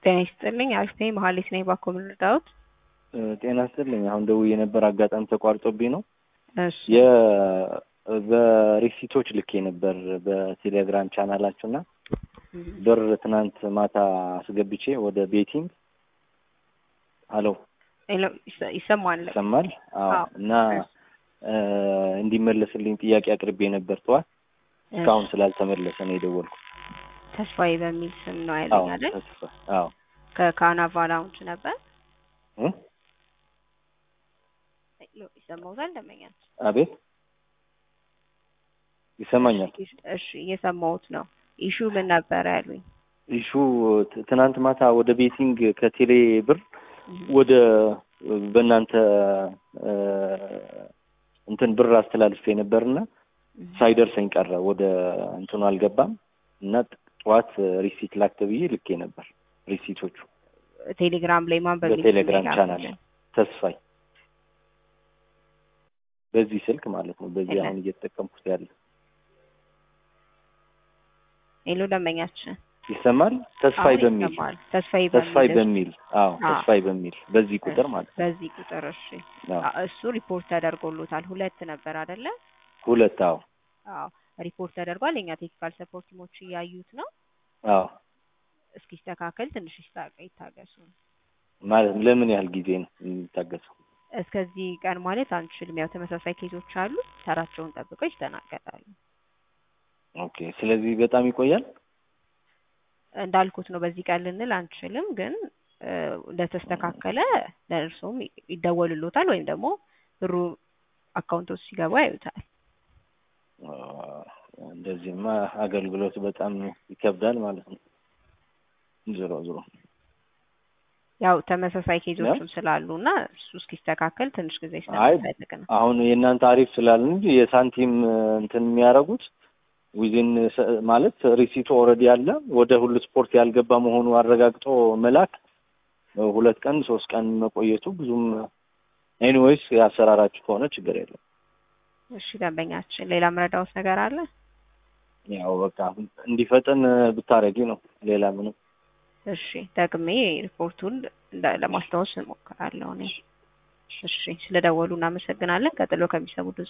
ጤና ይስጥልኝ። አሪፍ ነኝ። መሀሌት ነኝ። ባኮ ምን ልርዳዎት? ጤና ይስጥልኝ። አሁን ደውዬ ነበር፣ አጋጣሚ ተቋርጦብኝ ነው። እሺ የ በሪሲቶች ልኬ ነበር በቴሌግራም ቻናላችሁ እና ብር ትናንት ማታ አስገብቼ ወደ ቤቲንግ አሎ ሄሎ፣ ይሰ- ይሰማል? ይሰማል? አዎ። አዎ። እና እንዲመለስልኝ ጥያቄ አቅርቤ ነበር ጠዋት፣ እስካሁን ስላልተመለሰ ነው የደወልኩት። ተስፋዬ በሚል ስም ነው አዎ ያለኝ አይደል? ተስፋ አዎ ከካናቫ ላውንች ነበር። እ? ሄሎ፣ ይሰማውታል? ደመኛል። አቤት ይሰማኛል። እሺ፣ እየሰማሁት ነው። ኢሹ ምን ነበር ያሉኝ? ኢሹ ት- ትናንት ማታ ወደ ቤቲንግ ከቴሌ ብር ወደ በእናንተ እ፣ እንትን ብር አስተላልፌ ነበርና ሳይደርሰኝ ቀረ። ወደ እንትኑ አልገባም እና ጥ- ጠዋት ሪሲት ላክ ተብዬ ልኬ ነበር። ሪሲቶቹ ቴሌግራም ላይ ማን በሚል ስም በቴሌግራም ላይ ቻናል ላኩልኝ? ተስፋይ በዚህ ስልክ ማለት ነው። በዚህ ሄሎ። አሁን እየተጠቀምኩት ያለ ሄሎ፣ ደመኛችን ይሰማል። ተስፋይ አሁን በሚል ይሰማል። ተስፋዬ ተስፋይ በሚል በሚል አዎ አዎ። ተስፋይ በሚል በዚህ ቁጥር ማለት ነው። በዚህ ቁጥር እሺ። አዎ አ- እሱ ሪፖርት ተደርጎሎታል። ሁለት ነበር አይደለ? ሁለት አዎ አዎ ሪፖርት ተደርጓል። የኛ ቴክኒካል ሰፖርት ቲሞች እያዩት ነው። አዎ እስኪስተካከል ትንሽ ይስታ- ይታገሱ። ማለት ለምን ያህል ጊዜ ነው የሚታገሰው? እስከዚህ ቀን ማለት አንችልም። ያው ተመሳሳይ ኬዞች አሉ። ተራቸውን ጠብቀው ይስተናገዳሉ። ኦኬ ስለዚህ በጣም ይቆያል። እንዳልኩት ነው። በዚህ ቀን ልንል አንችልም፣ ግን እ፣ እንደተስተካከለ ለእርሶም ይደወልሎታል ወይም ደግሞ ብሩ አካውንቶች ሲገባ ያዩታል። አ፣ እንደዚህማ አገልግሎት በጣም ይከብዳል ማለት ነው። ዞሮ ዞሮ ያው ተመሳሳይ ኬዞችም ስላሉ እና እሱ እስኪስተካከል ትንሽ ጊዜ አይ ስለሚፈልግ ነው። አሁን የእናንተ አሪፍ ስላልን እንጂ የሳንቲም እንትን የሚያደርጉት ዊዚን ማለት ሪሲቱ ኦልሬዲ ያለ ወደ ሁሉ ስፖርት ያልገባ መሆኑ አረጋግጦ መላክ ሁለት ቀን ሶስት ቀን መቆየቱ ብዙም ኤኒዌይስ ያሰራራችሁ ከሆነ ችግር የለም። እሺ ደንበኛችን፣ ሌላ ምረዳውስ ነገር አለ? ያው በቃ እንዲፈጥን ብታረጊ ነው። ሌላ ምንም እሺ ደግሜ ሪፖርቱን እንደ- ለማስታወስ እሞክራለሁ እኔ። እሺ ስለደወሉ እናመሰግናለን። ቀጥሎ ከሚሰሙ